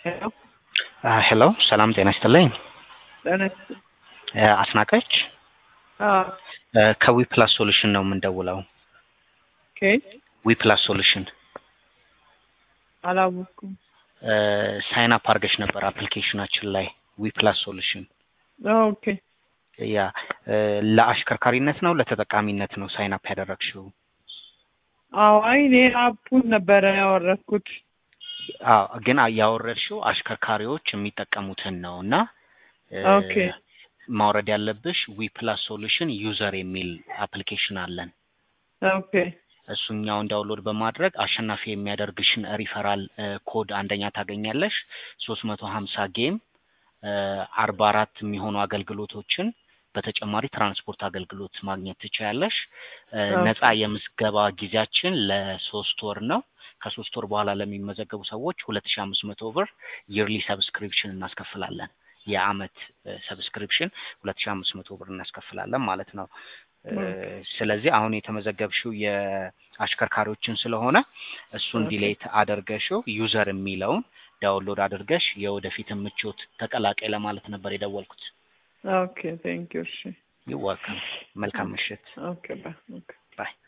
ሄሎ ሄሎ ሰላም ጤና ይስጥልኝ። ጤና ይስጥልኝ። እ አስናቀች አዎ እ ከዊ ፕላስ ሶሉሽን ነው የምንደውለው። ኦኬ ዊ ፕላስ ሶሉሽን አላወኩም። ሳይን አፕ አድርገሽ ነበር አፕሊኬሽናችን ላይ ዊ ፕላስ ሶሉሽን። ኦኬ ያ እ ለአሽከርካሪነት ነው ለተጠቃሚነት ነው ሳይን አፕ ያደረግሽው? አዎ አይ እኔ አፑን ነበረ ያወረድኩት። አዎ ግን ያወረድሽው አሽከርካሪዎች የሚጠቀሙትን ነው እና እ ኦኬ ማውረድ ያለብሽ ዊ ፕላስ ሶሉሽን ዩዘር የሚል አፕሊኬሽን አለን። ኦኬ እሱኛውን ዳውንሎድ በማድረግ አሸናፊ የሚያደርግሽን ሪፈራል እ ኮድ አንደኛ ታገኛለሽ። ሶስት መቶ ሀምሳ ጌም አርባ አራት የሚሆኑ አገልግሎቶችን በተጨማሪ ትራንስፖርት አገልግሎት ማግኘት ትችያለሽ። እ ኦኬ። ነፃ የምዝገባ ጊዜያችን ለሶስት ወር ነው። ከሶስት ወር በኋላ ለሚመዘገቡ ሰዎች ሁለት ሺ አምስት መቶ ብር ይርሊ ሰብስክሪፕሽን እናስከፍላለን። የአመት ሰብስክሪፕሽን ሁለት ሺ አምስት መቶ ብር እናስከፍላለን ማለት ነው። እ ስለዚህ አሁን የተመዘገብሽው የአሽከርካሪዎችን ስለሆነ እሱን ኦኬ። ዲሌት አድርገሽው ዩዘር የሚለውን ዳውንሎድ አድርገሽ የወደፊት ምቾት ተቀላቀይ ለማለት ነበር የደወልኩት። ኦኬ ቴንክ ዩ እሺ ይወልካም። መልካም ምሽት። ኦኬ ባይ ኦኬ ባይ